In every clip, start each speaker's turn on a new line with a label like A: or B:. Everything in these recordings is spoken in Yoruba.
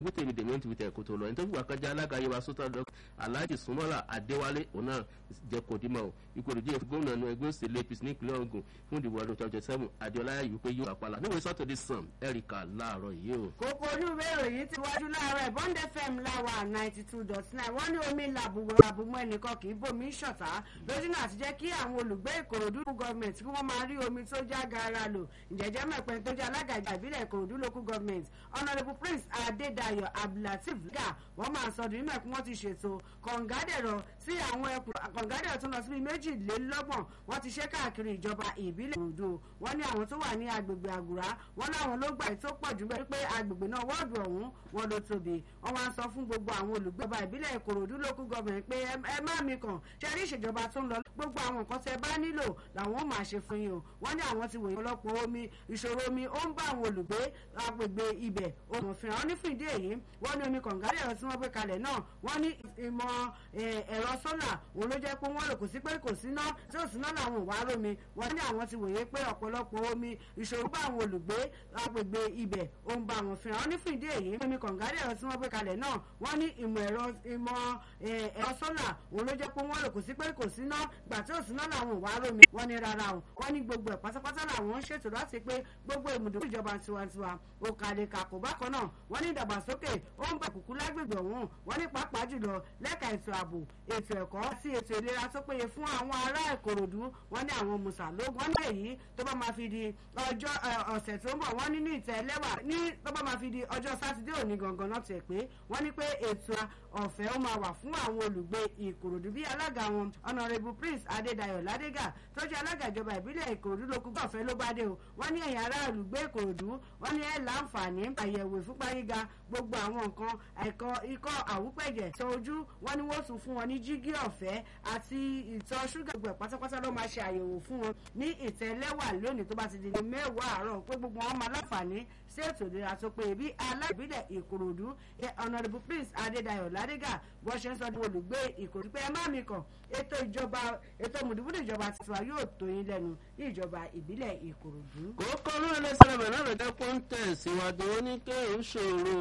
A: wíìtì mi dèmí wíìtì ẹ̀kọ́ tó lọ ẹni tó fìgbà kan jẹ́ alága yorùbá sọ́tà dọ́ alhaji sumola adéwálé òun náà jẹ́ kòdìmọ̀ o ìkòròdú yẹn gómìnà nu ẹgbẹ́ òsèlú apc ní ìpínlẹ̀ ogun fún ìdìbò ọdún twenty seven adéọlá yìí wípé yóò àpàlà níwèé sátọ̀dé sàn ẹ̀ríkà láàárọ̀ yìí o.
B: kókó olúwe ìròyìn ti wájú láàárọ̀ bond fm láwà ninety two dot nine wọ́n ní omi làbùwẹ̀ àbùmọ̀ ẹnìkan kì í bomi ṣọ̀tá lójú náà ti jẹ́ kí àwọn olùgbé ìkòròdú gọ́ọ̀mẹ̀ntì kí wọ́n máa rí omi tó já gaara lò ìjẹ́jẹ́ mẹ́pẹ́ tó jẹ́ alága ìjà ìbílẹ̀ ìkòròdú local government honourable prince adédayọ̀ abdulateef gà wọ́n máa sọ ọdún nígbà tí wọ́n ti ṣètò kọ̀ǹgádẹ̀rọ̀ sí àwọn ẹkùn kọ̀ǹgádẹ̀rọ̀ tó lọ sí bíi méjìlélọ́gbọ̀n wọ́n ti ṣe káàkiri ìjọba ìbílẹ̀ ìkòròdú wọ́n ní àwọn tó wà ní agbègbè àgùrá wọ́n láwọn ló gbà tó pọ̀ jù bẹ́ẹ̀ pé agbègbè náà wọ́ọ̀dù ọ̀hún wọn ló tóbi wọ́n wá ń sọ fún gbogbo àwọn olùgbọ́ba ìbílẹ̀ ìkòròdú local government pé ẹ má mi kàn ṣe rí ìṣèjọba tó ń lọ gbogbo àwọn nǹkan tẹ bá nílò làwọn ó máa ṣe fún yín o wọ́n ní àwọn ti wòye ọlọ́pọ̀ omi ìṣòro omi ó ń bá àwọn olùgbé agbègbè ibẹ̀ ohun òfin àwọn onífìdí èyí wọ́n ní omi kọ̀ǹgárì ẹ̀rọ tí wọ́n gbé kalẹ̀ náà wọ́n ní ìmọ̀ ẹ̀rọ sólà òun ló jẹ́ pé wọ́n lò kò sí pé kò síná tí ò síná làwọn ò wá rómi wọ́n ní àwọn ti wòye pé ọ̀pọ̀lọpọ̀ omi ìṣòro bá àwọn olùgbé agbègbè ibẹ̀ ó ń bá àwọn fìràn àwọn onífìdí èyí omi kọ̀ǹgárì ẹ̀rọ tí wọ́n gbé kalẹ̀ náà wọ́n ní ìmọ̀ ẹ̀rọ ìmọ̀ ẹ̀rọ sólà òun ló jẹ́ pé wọ́n lò kò sí pé kò síná gbà tí ò síná làwọn ò wá rómi wọ́n ní rárá o wọ́n ní gbogbo ẹ̀ pátápátá làwọn ń ṣètò láti pé gbogbo ìmùdó ìjọba tiwantiwa òkàlẹ̀ kàkó bákan náà wọ́n ní ìdàgbàsókè ó ń bá kúkú lágbègbè ọ̀hún wọ́n ní pàápàá jùlọ lẹ́ka ètò ààbò ètò ẹ̀kọ́ àti ètò ìlera tó péye fún àwọn ará ìkòròdú wọ́n ní àwọn mùsàlógún wọ́n ní èyí tó bá máa fi di ọjọ́ ọ̀sẹ̀ tó ń bọ̀ wọ́n ní ní ìtẹ́ ẹlẹ́wà ní tó bá máa fi di ọjọ́ sátidé òní gangan náà tẹ̀ pé wọ́n ní pé ètò ọ̀fẹ́ ó máa wà fún àwọn olùgbé ìkòròdú bí alága wọn honourable prince adédayọ̀ ládégà tó jẹ́ alága ìjọba ìbílẹ̀ ìkòròdú ló kú ọ̀fẹ́ ló bá dé o wọ́n ní ẹ̀yìn ará olùgbé ìkòròdú wọ́n ní ẹ̀ láǹfààní àyẹ̀wò ìfúnpá gíga gbogbo àwọn nǹkan ẹ̀kọ́ ikọ́ àwúpẹ̀jẹ̀ tó ojú wọ́n ní wọ́n tún fún wọn ní jígí ọ̀fẹ́ àti ìtọ̀ ṣúgà gbogbo ẹ̀ pátápátá ló máa ṣe àyẹ̀wò fún wọn ní ìtẹ́lẹ́wà lónìí tó bá ti di mẹ́wàá àárọ̀ pé gbogbo wọn máa láǹfààní sí ètò ìlera tó péye bí aláìbílẹ̀ ìkòròdú honourable prince adédayọ̀ ládégà bó ṣe ń sọ fún olùgbé ìkòròdú pé ẹ má mi kàn ètò ìjọba ètò mùdùmùdù ìjọba tiwa yóò tó yín lẹ́nu ní ìjọba ìbílẹ̀ ìkòròdú.
A: kókó ló lè sẹ́lẹ̀ náà ló jẹ́ pọ́ńtẹ̀ síwájú wọn ní kéwù ṣòro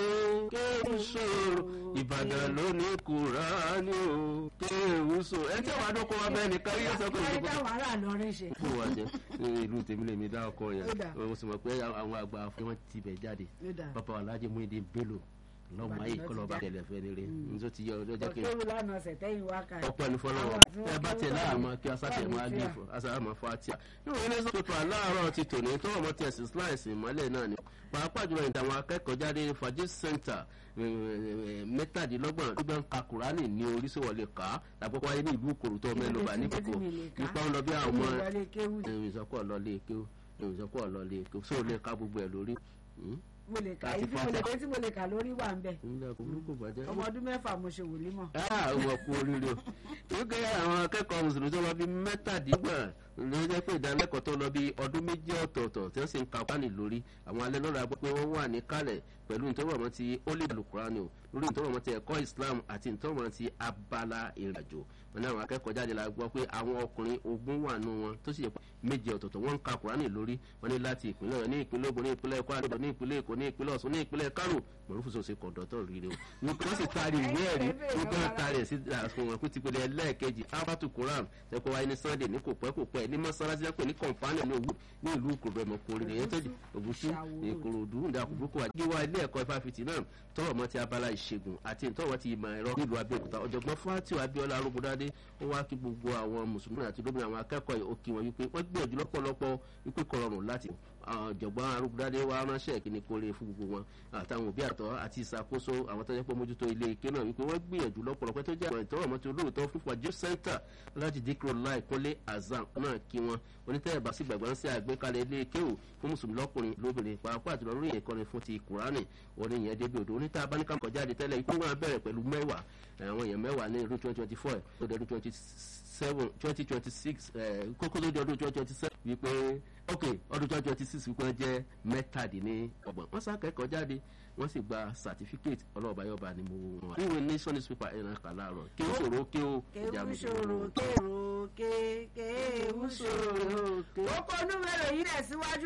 A: kéwù ṣòro ìbàdàn ló ní kúránì o kéwù ṣòro ẹ tí wàá dọ́kọ wa bẹ́ẹ̀ nìkan yóò sọ pé
B: ẹ dá wàhálà lọrin ṣe.
A: fún wa jẹ ìlú tèmi lè mi dá ọkọ yẹn mo sì mọ̀ pé àwọn àgbà fún wọn ti bẹ̀ jáde bàbá wa lájẹ mú ìdí bélò lọ́mọ ayé kọ́lọ́ bá tẹ̀lé fẹ́ rere nítorí ti yọ ọjọ́ kí n.
B: ọ̀kẹ́rù lánàá ọ̀sẹ̀ tẹ́yìn wá ká.
A: ọ̀pọ̀ ẹni fọlọ́wọ́ ẹ bá tẹ̀ láàmú kí asátẹ̀ máa gbé fún asátẹ̀ máa fọ́ àtìyà. nínú ilé sọ pépà láàárọ̀ ti tòní tó ọmọ tí ẹ̀sìn slice ìmọ́lẹ̀ náà ni pàápàá jùlọ ìdá àwọn akẹ́kọ̀ọ́ jáde fàájì center mẹ́tàdínlọ́gbọ̀n gbígbọ́n ka kùránì ní oríṣiríwọlé ká àpapọ̀ ayé ní ìlú kòròtọ́ mẹ́lòmá nípò nípa ń lọ bí àwọn ìrìnsọ́kọ̀ lọ́lé kéwù ìrìnsọ́kọ̀ lọ́lé kéwù sóò lè ka gbogbo ẹ̀ lórí
B: mo lè kà yìí tí mo lè kà tí mo lè kà lórí wà ń bẹ. ọmọ ọdún mẹ́fà mo ṣe wòlíì mọ̀.
A: àwọn kú oríire o wípé àwọn akẹ́kọ̀ọ́ mùsùlùmí tó lọ bí mẹ́tàdínlọ́gbọ̀n ló jẹ́ pé ìdánilẹ́kọ̀ọ́ tó lọ bí ọdún méjì ọ̀tọ̀ọ̀tọ̀ tí wọ́n sì ń ka pánì lórí àwọn alẹ́ lọ́la gbọ́ pé wọ́n wà ní kálẹ̀ pẹ̀lú ìtọ́wọ̀mọ́ ti ó lè lùkùránì o lórí ìtọ́wọ̀mọ́ ti ẹ̀kọ́ islam àti ìtọ́wọ̀mọ́ ti abala ìrìnàjò wọn ní àwọn akẹ́kọ̀ọ́ jáde la gbọ́ pé àwọn ọkùnrin ogun wà nù wọn tó sì yẹ méje ọ̀tọ̀ọ̀tọ̀ wọ́n ń ka kùránì lórí wọn ní láti ìpínlẹ̀ ọ̀yọ́ ní ìpínlẹ̀ ogun ní ìpínlẹ̀ ẹ̀kọ́ àdúgbò ní ìpínlẹ̀ èkó ní ìpínlẹ̀ ọ̀ṣun ní ìpínlẹ̀ kánò mọ̀rúfù sọ̀sẹ̀ kọ̀ǹdọ̀tọ̀ rírẹ o nǹkan sì taari ìwé ẹ̀rí nígbà wọn taari ẹ̀ sí àfihàn kó ti pèlè ẹlẹ́ẹ̀kejì abatu quran tẹ́kọ̀ wáyé ní sunday ní kò pẹ́ kò pẹ́ ní mọ́sálásí ẹ̀pẹ́ ní kọ̀ǹfààní ní òwú ní ìlú ìkòròdú ẹ̀mọ̀ kò rí ẹ̀yẹ́ tẹ́jú òbúṣú ìkòròdú ìdàkùnbùkù àdíwá ilé ẹ̀kọ́ ìfáfitì náà tọrọ mọ́ ti abala ìṣègùn àti ìtọ́wọ́ ti ìmọ̀ ẹ̀rọ nílùú abẹ́òkúta ọ̀jọ̀gbọ́n fátíù abíọ́lá arúgbódádé ó wá kí gbogbo àwọn mùsùlùmí àti lóbìnrin àwọn akẹ́kọ̀ọ́ òkè wọn wípé wọ́n gbìyànjú lọ́pọ̀lọpọ̀ wípé kọ̀rọ̀rùn láti ọ̀jọ̀gbọ́n arúgbódádé wa ránṣẹ́ kíni kóore fún gbogbo wọn àtàwọn òbí àtọ́ àti ìṣàkóso àwọn tó yẹ pé mójútó ilé ike náà wípé wọ́n gbìyànjú lọ́pọ̀lọpọ̀ tó jẹ́ àwọn ìtọ́rọ̀ mọ́tò olóòótọ́ fún fàájú sẹ́ńtà láti díkùrọ̀ láì kúnlé azam náà kí wọn onítẹ̀yẹ̀ bá sí gbàgbọ́ ń ṣe àgbékalẹ̀ ilé ike ò fún mùsùlùmí lọ́kùnrin lóbìnrin pàápàá àti lórí ìkọ́ni fún ti kùránì orí yẹn débi odò oníta abáníkà kọjáde tẹ́lẹ̀ ikú wọn bẹ̀rẹ̀ pẹ̀lú mẹ́wàá àwọn èèyàn mẹ́wàá ní ọdún twenty twenty four tó dé ọdún twenty seven twenty twenty six kókó tó di ọdún twenty twenty seven wípé ok ọdún twenty twenty six wípé wọ́n jẹ́ mẹ́tàdínlọ́gbọ̀n wọ́n sá kẹ́kọ̀ọ́ jáde wọ́n sì gba certificate ọlọ́ọ̀bá yọba ni mo wọ́n. níwèé nation newspaper ẹ̀rọ kà láàárọ̀ kí ó ṣòro kí ó.
B: kéwù ṣòro kéwù kéwù ṣòro. ó kọ́ onúwẹ̀rẹ̀ yìí rẹ̀ síwájú.